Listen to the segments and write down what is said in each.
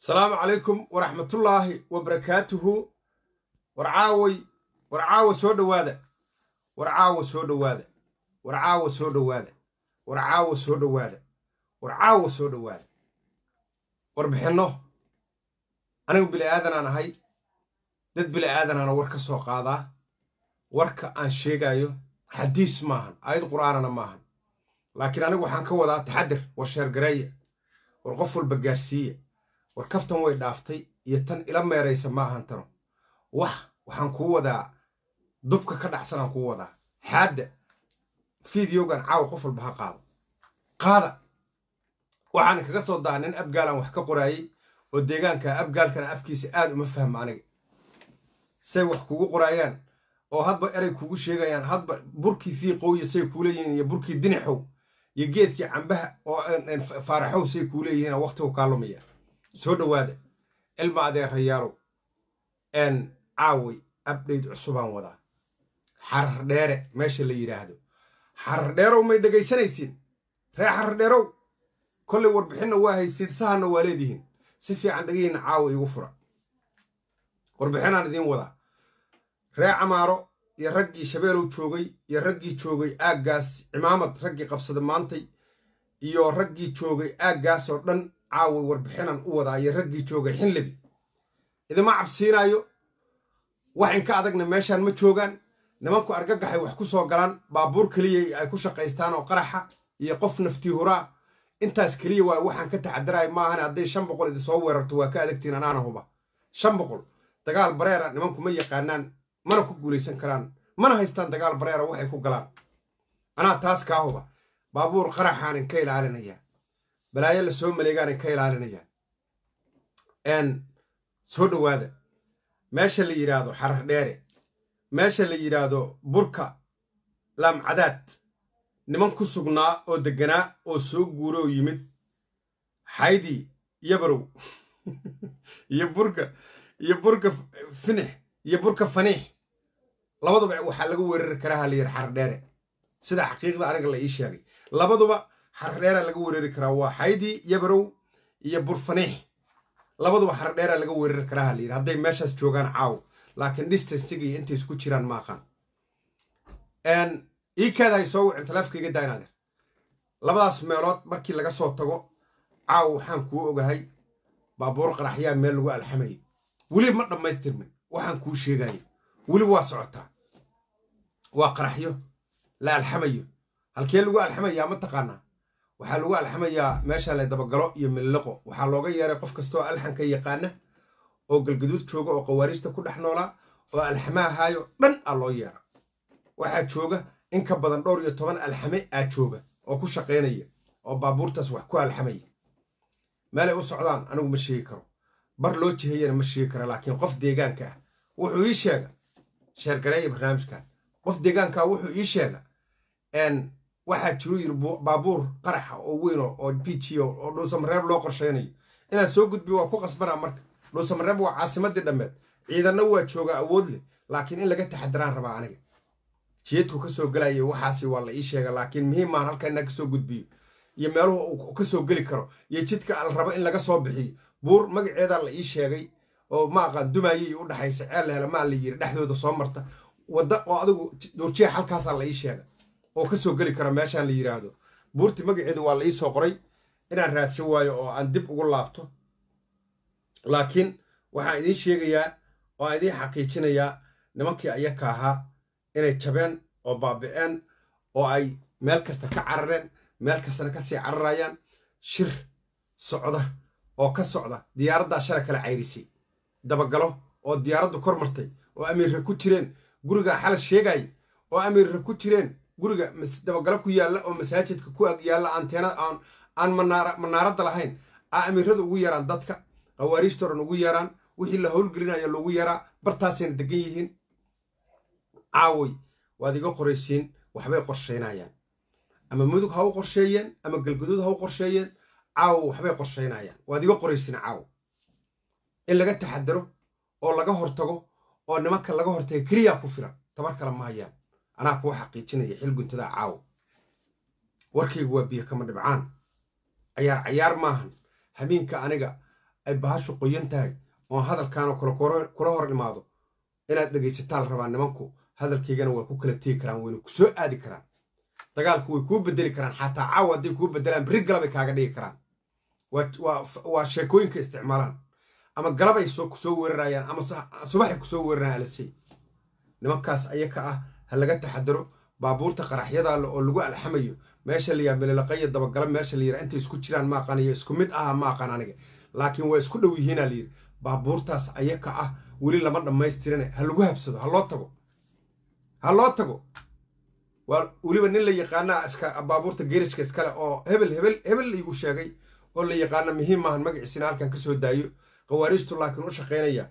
asalaamu calaykum waraxmatullaahi wa barakaatuhu war caaway war caawa soo dhowaada war caawa soo dhowaada war caawa soo dhowaada war caawa soo dhowaada war caawa soo dhowaada warbixinno anigu bili'aadanaan ahay dad bili'aadanaana war ka soo qaadaa warka aan sheegaayo xadiis maahan aayad qur'aanana maahan laakiin anigu waxaan ka wadaa taxadir war sheergareeya war qof walba gaarsiiya war kaftan way dhaaftay iyo tan ila meeraysa maahan tano wax waxaan kuu wadaa dubka ka dhacsanaan kuu wadaa xaadda fideogan caawa qof walba ha qaado qaada waxaan kaga soo daa nin abgaalaan wax ka qoraayey oo deegaanka abgaalkana afkiisa aad uma fahma aniga say wax kugu qoraayaan oo hadba eray kugu sheegayaan hadba burkii fiiqowya say kuu leeyihiin iyo burkii dinixow iyo geedkii cambaha oo faaraxow say kuu leeyihiin waqtigu kaa lumaya soo dhowaada ilma adeerayaalow n caaway abdhayd cusubaan wadaa xarar dheere meesha la yidhaahdo xarar dheerow may dhegaysanaysiin ree xarar dheerow kollay warbixinna waa haysiin sahanna waa leedihiin si fiican dhegayna caawa iigu fura warbixinaan idiin wadaa ree camaaro iyo raggii shabeelow joogay iyo raggii joogay aaggaas cimaamad raggii qabsada maantay iyo raggii joogay aaggaas oo dhan caaway warbixinaan u wadaa iyo raggii joogay xinlebi idima cabsiinaayo wax inka adagna meeshaan ma joogaan nimanku argagaxay wax ku soo galaan baabuur keliya ay ku shaqaystaan oo qaraxa iyo qof naftii huraa intaas keliya waa waxaan ka taxadarayo maahan hadday shan boqol idinsoo weerarto waa ka adagtiin anaana huba shan boqol dagaal bareera nimanku ma yaqaanaan mana ku guulaysan karaan mana haystaan dagaal bareera waxay ku galaan anaa taas kaa huba baabuur qaraxaanin ka ilaalinayaa balaayo la soo maleegaanin ka ilaalinayaa n soo dhowaada meesha la yidhaahdo xarar dheere meesha la yidhaahdo burka laamcadaad niman ku sugnaa oo degganaa oo soo guuro oo yimid xaydii yabarow iyo burka iyo burka finix iyo burka faniix labaduba waxaa laga weerari karaa ha la yidhi xarar dheere sida xaqiiqda aniga la ii sheegay labaduba xarar dheeraa laga weerari karaa waa xaydii yabarow iyo bur faniix labaduba xarar dheeraa laga weerari karaa ha la yidhi hadday meeshaas joogaan caawo laakiin distansiga iyo intay isku jiraan ma aqaan iikaada ay soo wicin taleefkayga daynaadeer labadaas meelood markii laga soo tago caawo waxaan kuu ogahay baabuur qaraxyaa meel lagu alxamayay weli ma dhammaystirmin waxaan kuu sheegayo weli waa socotaa waa qaraxyo la alxamayo halkee lagu alxamayaa ma taqaanaa waxaa lagu alxamayaa meesha la dabagalo iyo milliqo waxaa looga yeeray qof kastooo alxanka yaqaana oo galgaduud jooga oo qawaariijta ku dhex noolaa oo alxamahaayo dhan aa loo yeera waxaa jooga in ka badan dhowr iyo toban alxame aa jooga oo ku shaqaynaya oo baabuurtaas wax ku alxamaya meelay u socdaan anigu ma sheegi karo bar loo jihayana ma sheegi karo laakiin qof deegaanka ah wuxuu ii sheega sheergareeya barnaamijkan qof deegaankaa wuxuu ii sheega n waxaa jiru yiri baabuur qaraxa oo weyn oo bijiyo oo dhuusamareeb loo qorshaynayo inaad soo gudbiyo waa ku qasbanaa marka dhuusamareeb waa caasimadii dhammeed ciidanna waa jooga awood leh laakiin in laga taxadiraan rabaa aniga jeedku ka soo gelaya waxaasi waa la ii sheega laakiin muhiimaan halka inaa kasoo gudbiyo iyo meeluhu uu ka soo geli karo iyo jidka al rabo in laga soo bixiyo buur magaceedaa la ii sheegay oo ma aqaan dumaayey u dhaxaysa ceel lehela maa la yiri dhexdooda soo marta wadda oo adigu duurjiya halkaasaa la ii sheega oo ka soo geli kara meeshaan la yidhaahdo buurti magaceedu waa la ii soo qoray inaan raadsho waayo oo aan dib ugu laabto laakiin waxaan idiin sheegayaa oo aan idiin xaqiijinayaa nimankii ayaka ahaa inay jabeen oo baabi'een oo ay meel kasta ka carareen meel kastana ka sii cararayaan shir socda oo ka socda diyaaraddaa shalay kala cayrisay dabagalo oo diyaaraddu kor martay oo amiirra ku jireen gurigaa xalay sheegaya oo amiirra ku jireen guriga dabagalo ku yaalla oo masaajidka ku ag yaalla anteena aan aan manaaradda lahayn aa amiirrada ugu yaraan dadka qawaariijta oran ugu yaraan wixii la howlgelinaya loogu yaraa bartaasayna degan yihiin caaway waad iga qoraysiin waxbay qorshaynayaan ama mudug ha u qorsheeyeen ama galguduud ha u qorsheeyeen caawo waxbay qorshaynayaan waad iga qoraysiin caawo in laga taxadaro oo laga hortago oo nimanka laga hortaga keliyaa ku filan tabar kale ma hayaan anaa kuu xaqiijinaya xil guntada caawo warkaygu waa biyo kama dhibcaan cayaar cayaar maahan habeenka aniga ay bahashu qoyan tahay oon hadalkaanoo kale kula hor imaado inaad dhegaysataan rabaa nimanku hadalkaygana waa ku kala tegi karaan wayna ku soo aadi karaan dagaalku way kuu bedeli karaan xataa caawa hadday kuu bedelaan berri galabay kaaga dhigi karaan waa sheekooyinka isticmaalaan ama galabay ku soo weerarayaan ama subaxay ku soo weerarayaan alasey nimankaas ayaka ah ha laga taxadaro baabuurta qaraxyada oo lagu alxamayo meesha layaa melelaqaya dabagala meesha la yira intay isku jiraan ma aqaaniyo isku mid aha ma aqaan aniga laakiin waa isku dhow yihiinaa layidhi baabuurtaas ayaka ah weli lama dhammaystirane ha lagu habsado ha loo tago ha loo tago waa weliba nin la yaqaana iska baabuurta geerishka iskale oo hebel hebel hebel laygu sheegay oo la yaqaana muhiim maahan magaciisina halkan ka soo daayo qawaariijtu laakiin u shaqaynaya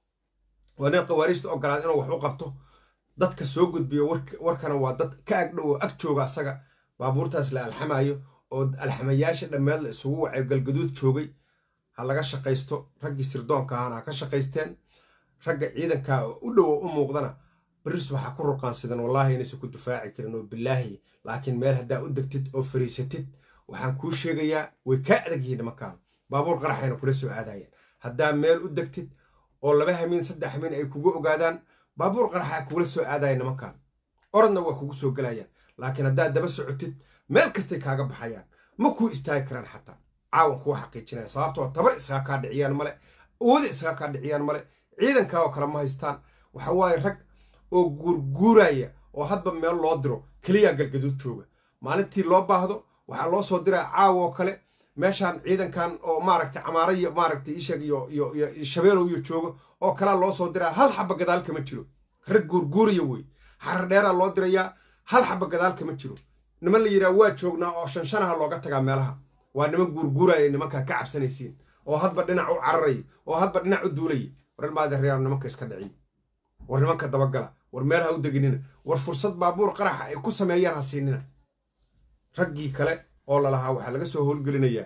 waa nin qawaariijta ogolaad inuu wax u qabto dadka soo gudbiyo warkana waa dad ka agdhow oo ag jooga asaga baabuurtaas la alxamayo oo alxamayaasha dhammeed la isugu wacay galgaduud joogay ha laga shaqaysto raggii sirdoonka ahana ha ka shaqaysteen ragga ciidanka u dhowo u muuqdana baris waxaa ku ruqaansidan wallaahi inaysan ku dufaaci karin oo bilaahi laakiin meel haddaa u degtid oo fariisatid waxaan kuu sheegayaa way kaa adag yihiin nimankaan baabuur qaraxayna kula soo aadayeen haddaa meel u degtid oo laba hamiin saddex hamiin ay kugu ogaadaan baabuur qaraxa kugula soo aadaya nimankaan orodna waa kugu soo gelayaan laakiin haddaad daba socotid meel kastay kaaga baxayaan ma kuu istaagi karaan xataa caawan kuwa xaqiijinaya sababtoo tabar isaga kaa dhiciyaan male awooda isaga kaa dhiciyaan male ciidankaa oo kale ma haystaan waxa waaye rag oo guurguuraya oo hadba meel loo diro keliyaa galgaduud jooga maalintii loo baahdo waxaa loo soo diraa caawa oo kale meeshaan ciidankan oo maaragtay camaara iyo maaragtay ishag iyo iyo iyo shabeelow iyo joogo oo kalaa loo soo diraa hal xaba gadaal kama jiro rag guurguuraya wey xarar dheeraa loo dirayaa hal xaba gadaal kama jiro niman la yidhaha waa joognaa oo shanshanaha looga tagaa meelaha waa niman guurguuraya nimankaa ka cabsanaysiin oo hadba dhinac u cararaya oo hadba dhinac u duulaya war maadereyaal nimanka iska dhiciy war nimanka dabagala war meel ha u deginina war fursad baabuur qaraxa ay ku sameeyaan ha siinina raggii kale oo lalahaa waxaa laga soo howlgelinayaa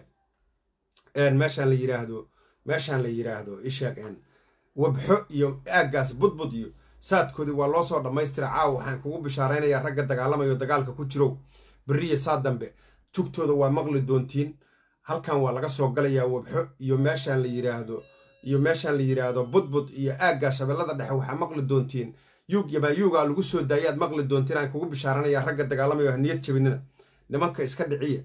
meeshaan la yidhaahdo meeshaan la yidhaahdo ishaag n wabxo iyo aaggaas budbud iyo saadkoodii waa loo soo dhammaystira caawa waxaan kugu bishaaraynayaa ragga dagaalamayo dagaalka ku jirow beriya saa dambe jugtooda waa maqli doontiin halkan waa laga soo galayaa wabxo iyo meeshaan la yidhaahdo iyo meeshaan la yidhaahdo budbud iyo aaggaa shabeellada dhexe waxaa maqli doontiin yuug yabaayuugaa lagu soo daayaad maqli doontiin aan kugu bishaaranayaa ragga dagaalamayo ha niyad jabinina nimanka iska dhiciya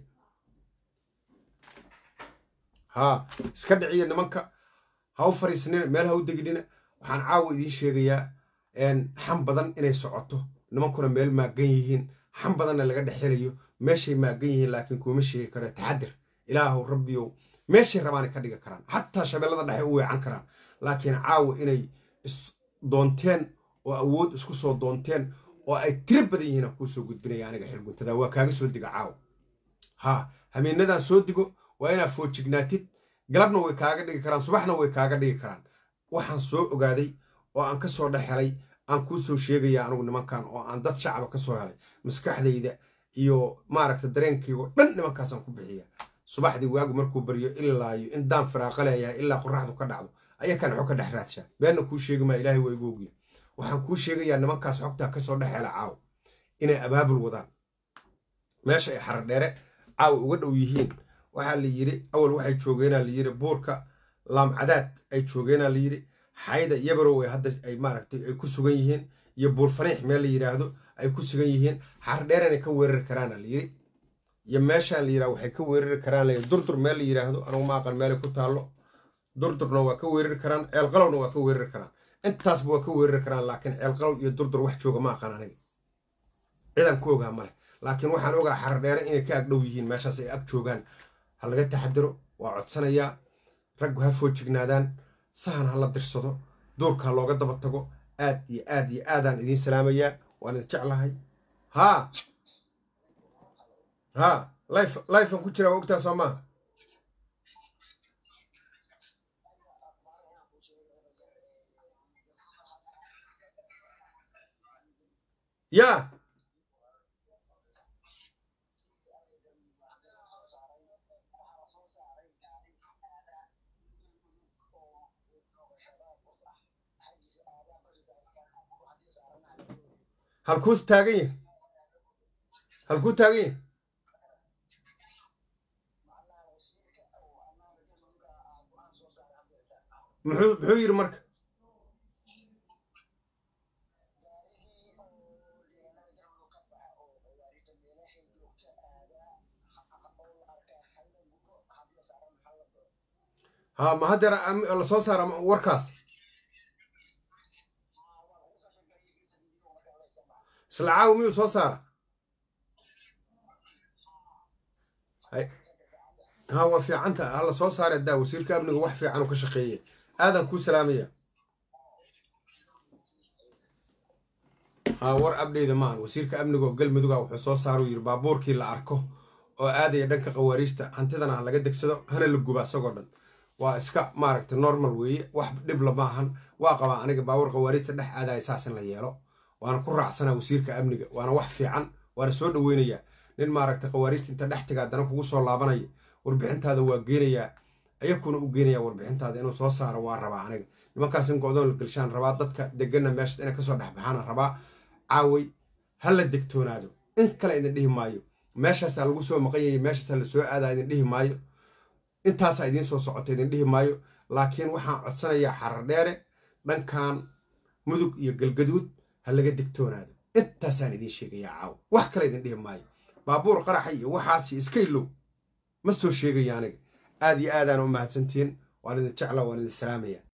haa iska dhiciya nimanka ha u fariisnina meel ha u deginina waxaan caawa idiin sheegayaa xam badan inay socoto nimankuna meel maagan yihiin xam badanna laga dhexelayo meeshay maagan yihiin laakiin kuma sheegi karo taxadir ilaahu rabbiyow meeshay rabaanay ka dhigi karaan xataa shabeellada dhexe u weecan karaan laakiin caawa inay doonteen oo awood isku soo doonteen oo ay tiro badan yihiin aan kuu soo gudbinaya aniga xilguntada waa kaaga soo diga caawa haa hamiinadan soo digo waa inaad foojignaatid galabna way kaaga dhigi karaan subaxna way kaaga dhigi karaan waxaan soo ogaaday oo aan ka soo dhex helay aan kuu soo sheegaya anugu nimankan oo aan dad shacaba ka soo helay maskaxdayda iyo maaragta dareenkaygo dhan nimankaasaan ku bixiya subaxdii waagu markuu baryo ilaayo in daan firaaqa leeyahay ilaa qoraxdu ka dhacdo ayaa kan xog ka dhex raadshaa beenna kuu sheegi maa ilaahay waa igu ogya waxaan kuu sheegayaa nimankaas xogtaa ka soo dhex hela caaw inay abaabul wadaan meesha ay xarar dheere caawa uga dhow yihiin waxaa la yidhi awal waxay joogeenaa la yidhi buurka laamcadaad ay joogeenaa la yidhi xayda yabarow ay hadda ay maaragtay ay ku sugan yihiin iyo buur faniix meel la yidhaahdo ay ku sugan yihiin xarar dheer inay ka weerari karaana la yidhi iyo meeshaan la yidhahdo waxay ka weerari karaan la yidhi durdur meel la yidhaahdo anugu ma aqan meelay ku taallo durdurna waa ka weerari karaan ceelqalowna waa ka weerari karaan intaasba waa ka weerari karaan laakiin ceelqalow iyo durdur wax jooga ma aqan aniga ciidan ku ogaa male laakiin waxaan ogaa xarar dheere inay ka agdhow yihiin meeshaas ay ag joogaan ha laga taxadiro waa codsanayaa raggu ha foojignaadaan sahan ha la dirsado duurka ha looga daba tago aad iyo aad iyo aadaan idiin salaamayaa waan idin jeclahay haa haa life lifean ku jiraa waa ogtaa soo maaha yaa halkuu taagan yahay halkuu taagan yahay muxuu muxuu yidhi marka ha ma haddeer la soo saara warkaas isla caawi miyuu soo saara ha waa fiicanta hala soo saare daa wasiirka amniga wax fiican uu ka shaqeeye aadan kuu salaamaya ha war abdheyda maahan wasiirka amniga oo galmuduga wuxuu soo saara uu yidhi baabuurkii la arko oo aadaya dhanka khawaariijta hantidana ha laga degsado hana la guba isagoo dhan waa iska maaragta normal weeye wax dhibla maahan waa qabaa aniga baabuur khawaariijta dhex aadaya saas in la yeelo waana ku raacsanaa wasiirka amniga waana wax fiican waana soo dhoweynayaa nin maaragta khawaariijta inta dhex taga haddana kugu soo laabanaya warbixintaada waa geenayaa ayakuna u geenayaa warbixintaada inuu soo saaro waa rabaa aniga nimankaas in go-doon la gelshaan rabaa dadka degana meeshaas inay kasoo dhex baxaana rabaa caaway ha la degtoonaado in kale idin dhihi maayo meeshaasaa lagu soo maqan yahay meeshaasaa la soo aadaa idin dhihi maayo intaasaa idiin soo socota idin dhihi maayo laakiin waxaan codsanayaa xarar dheere dhankan mudug iyo galgaduud ha laga degtoonaado intaasaan idiin sheegayaa caaw wax kale idin dhihi maayo baabuur qaraxa iyo waxaasi iska ilow ma soo sheegaya aniga aad iyo aadaan u mahadsantihiin waan idin jecla waan idin salaamaya